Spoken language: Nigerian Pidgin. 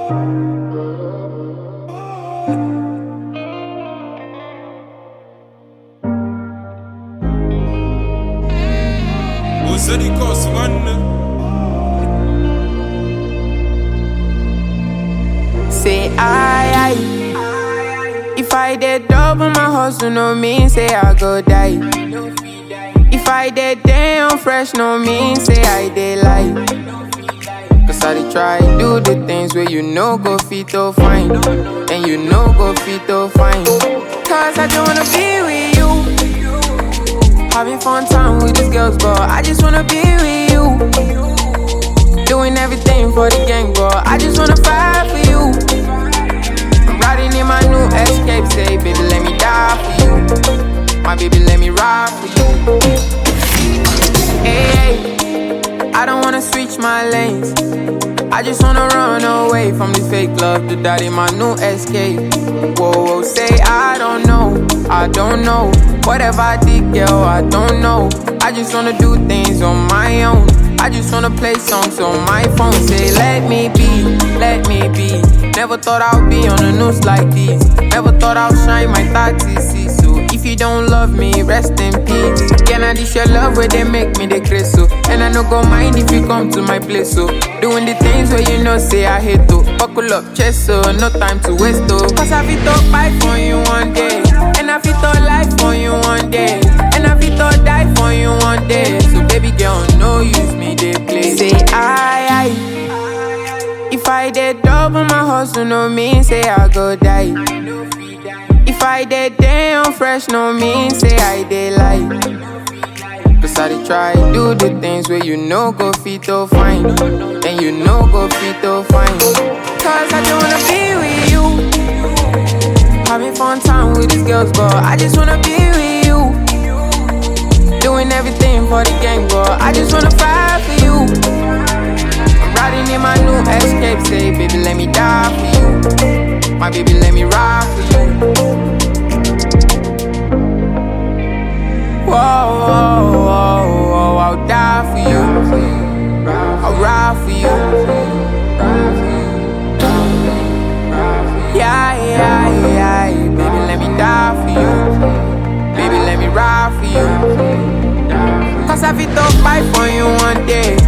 وزني كوس غنى Say I, I If I did double my hustle, no mean say I go die. If I did damn fresh, no mean say I did lie. Cause I dey try do the things where you know go fit to fine. And you know go fit to fine. Cause I just wanna be with you. Having fun time with these girls, but I just wanna be with you. Doing everything for the gang, but I just wanna fight for you. I'm riding in my new escape, say, baby, let me die for you. My baby, let me ride for you. Hey, I don't wanna switch my lanes. I just wanna run away from this fake love to that in my new escape. Whoa, whoa, say I don't know, I don't know. Whatever I did, girl, I don't know. I just wanna do things on my own. I just wanna play songs on my phone. Say, let me be, let me be. Never thought I'd be on the news like this. Never thought I'd shine my 30 So if you don't love me, rest in peace. Can I dish your love where they make me the grace so? And I no go mind if you come to my place so. Doing the things where you know say I hate to. Buckle up, chest so no time to waste oh. Cause I fit to fight for you one day. And I fit to life for you one day. And I fit to die for you one day. So baby girl, no use me, they play. Say I, I. If I did double my hustle, no mean say I go die. If I did damn fresh, no mean say I did lie. Cause I dey try do the things where you know go fit to fine. And you know go fit to fine. Cause I just wanna be with you. Having fun time with these girls, but I just wanna be with you. Doing everything for the gang, but I just wanna fight for you. I'm riding in my new escape, say, baby, let me die for you. My baby, let me ride for you. Whoa, whoa, whoa, whoa, I'll die for you. I'll ride for you. Yeah, yeah, yeah, baby, let me die for you. Baby, let me ride for you. Cause I fit to fight for you one day.